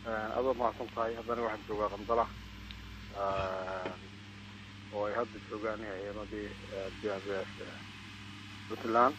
adoo mahadsan tahay haddana waxaan joogaa qandala oo ay hadda joogaan ciidamadii bs puntland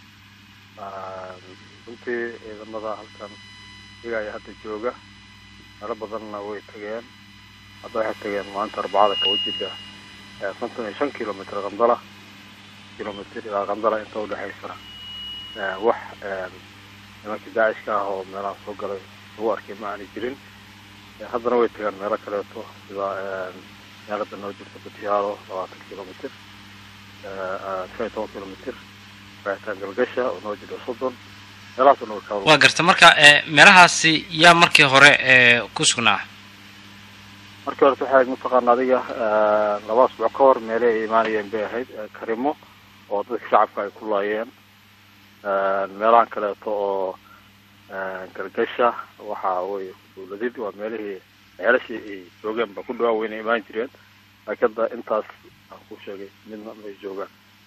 runtii ciidamada halkan iyaga ayaa hadda jooga meelo badanna way tageen hadda waxay tageen maanta arbacada kawajida konton iyo shan kilomitr qandala kilomitr ilaa qandala inta udhexaysa wax nimankii daacishka ah oo meelaha soo galay lagu arkay ma aanay jirin haddana way tagaan meelo kaleeto sida meelada noo jirta batiyaalo labaatan kilomitr shan iyo toban kilomitr raxitaan galgasha oo noo jirta soddon meelahaasoo noo kaa waa garta marka meelahaasi yaa markii hore ku sugnaa markii horeta waxay mataqaana adiga laba asbuuc ka hor meele ay imaanayeen bay ahayd karimo oo dadka shacabka ay ku laayeen meelahan kaleeto oo galgasha waxa wey dawladid waa meelihii ceelashii ay joogeen ba ku dhawaa weyna imaan jireen laakiin hadda intaas aan ku sheegay midna may joogaan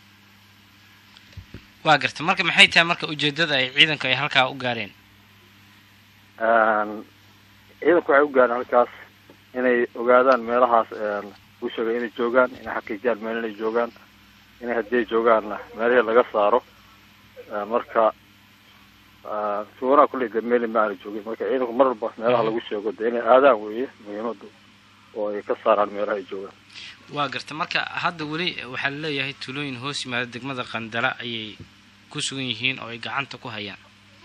waa garta marka maxay tahay marka ujeedada ay ciidanku ay halkaa u gaareen ciidanku waxay u gaareen halkaas inay ogaadaan meelahaas u sheegay inay joogaan inay xaqiijiyaan meel inay joogaan inay haddii ay joogaanna meelihii laga saaro marka suganaa kulley de meli ma aana joogin marka ciidanku mar walba meelaha lagu sheego de inay aadaan weeye muhiimadu oo ay ka saaraan meelaha ay joogaan waa garta marka hadda weli waxaa laleeyahay tuulooyin hoos yimaada degmada qandala ayay ku sugan yihiin oo ay gacanta ku hayaan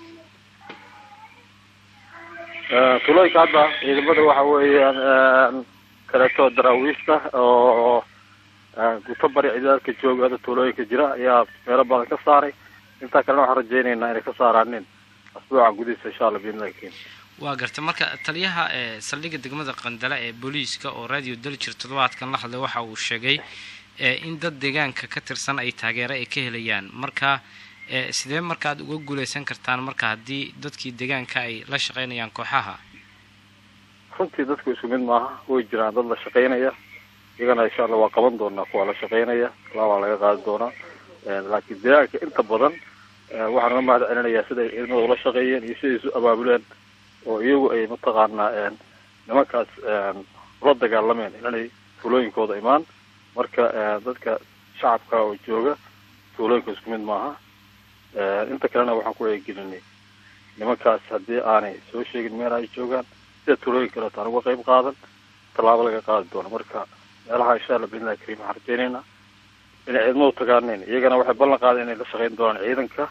tuulooyinka hadda ciidamada waxa weeyaan kaleeto daraawiista oo guto bari ciidadka jooga hadda tuulooyinka jira ayaa meelo badan ka saaray intaa kalena waxaan rajaynaynaa inay ka saaraanin asbuucan gudihiisa insha alla biidnillahi waa garta marka taliyaha saldhigga degmada qandala ee booliiska oo radio daljir toddobaadkan la hadlay waxa uu sheegay in dad deegaanka ka tirsan ay taageero ay ka helayaan marka sidee marka aad uga guuleysan kartaan marka haddii dadkii deegaanka ay la shaqaynayaan kooxaha runtii dadku isku mid maaha way jiraan dad la shaqaynaya iyagana insha allah waa qaban doonaa kuwa la shaqaynaya laabaa laga qaadi doonaa laakiin deegaanka inta badan waxaan uga mahad celinayaa siday ciidamada ula shaqeeyeen iyo siday isu abaabuleen oo iyagu ay mataqaanaa nimankaas ula dagaalameen inanay tuulooyinkooda imaan marka dadka shacabka oo jooga tuulooyinka isku mid maaha inta kalena waxaan ku eegelinay nimankaas haddii aanay soo sheegin meel ay joogaan sida tuulooyin kaleeto aan uga qayb qaadan tallaabo laga qaadi doono marka meelaha insha allah biidnillahi kariim waxaan rajaynaynaa inay ciidamadu tagaaneen iyagana waxay ballan qaadeen inay la shaqayn doonaan ciidanka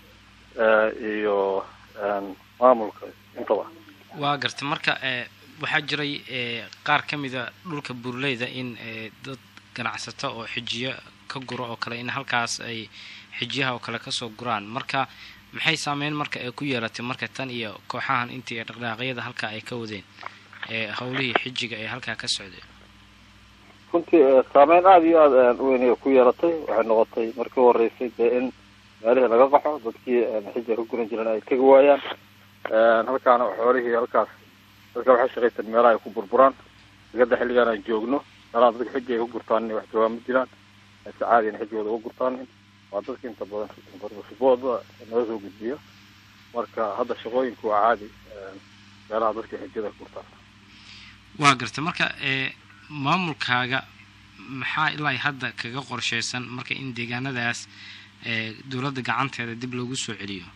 iyo maamulka intaba waa garta marka waxaa jiray qaar ka mida dhulka buurleyda in dad ganacsato oo xijiyo ka guro oo kale in halkaas ay xijiyaha oo kale kasoo guraan marka maxay saameyn marka ay ku yeelatay marka tan iyo kooxahan intii dhaqdhaaqyada halkaa ay ka wadeen howlihii xijiga ee halkaa ka socdeen runtii saameyn aada iyo aada weyn ku yeelatay waxay noqotay markii u horeysay dee in meelihii laga qaxo dadkii xijiga ka guran jireen ay tegi waayaan halkaana xoolihii halkaas dadka waxay shaqaysan meelaha ay ku burburaan digada xilligaan aan joogno meelaha dadka xiji ay ka gurtaan inay wax joogaan ma jiraan si caadi in xijigooda uga gurtaanin waa dadka inta badan sibooda naga soo gudbiyo marka hadda shaqooyinku waa caadi meelaha dadka xijiyada ka gurtaan waa garta marka maamulkaaga maxaa ilaa hadda kaga qorsheysan marka in deegaanadaas dowladda gacanteeda dib loogu soo celiyo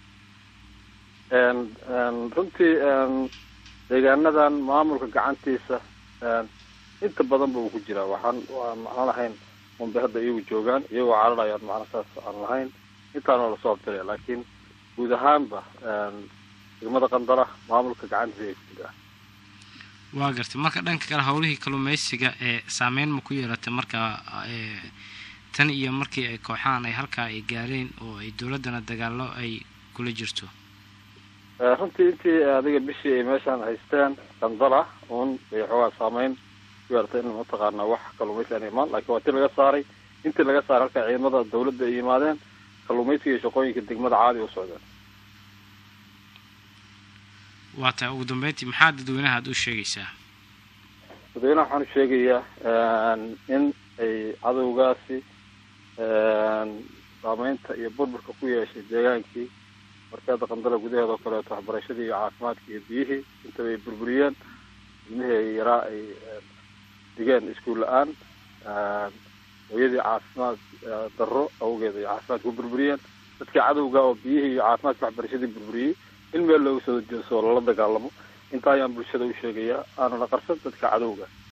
runtii deegaanadan maamulka gacantiisa inta badan ba uu ku jiraa waxaan waan macno lahayn unbay hadda iyagu joogaan iyagoo cararayaan macno saas aan lahayn intaan waa lasoo abtiraya laakiin guud ahaanba degmada qandala maamulka gacantiisa ay ku jiraa waa gartay marka dhanka kale howlihii kalluumeysiga ee saameyn ma ku yeelatay marka tan iyo markii ay kooxahan ay halkaa ay gaareen oo ay dowladdana dagaallo ay kula jirto runtii intii adiga bishii ay meeshaan haysteen qandala un bay xoogaa saameyn ku yeelatay in mataqaanaa wax kalluumaysi aan imaan laakiin waa tii laga saaray intii laga saaray halkaa ciidamada dawladda ay yimaadeen kalluumaysiga iyo shaqooyinka degmada caadi u socdeen waa tahay ugu dambeyntii maxaa dadweynaha aada u sheegaysaa dadweynaha waxaan u sheegayaa in ay cadowgaasi saameynta iyo burburka ku yeeshay deegaankii markii hadda qandala gudaheeda oo kaleeto waxbarashadii iyo caafimaadkii iyo biyihii intaba ay burburiyeen ilmihii yaraa ay dhigeen iskuul la-aan hooyadii caafimaad darro awgeed ay caafimaadka ku burburiyeen dadkii cadowga oo biyihii iyo caafimaadka waxbarashadii burburiyey in meel looga soo jeeso lala dagaalamo intaa ayaan bulshada u sheegayaa aanuna qarsan dadka cadowga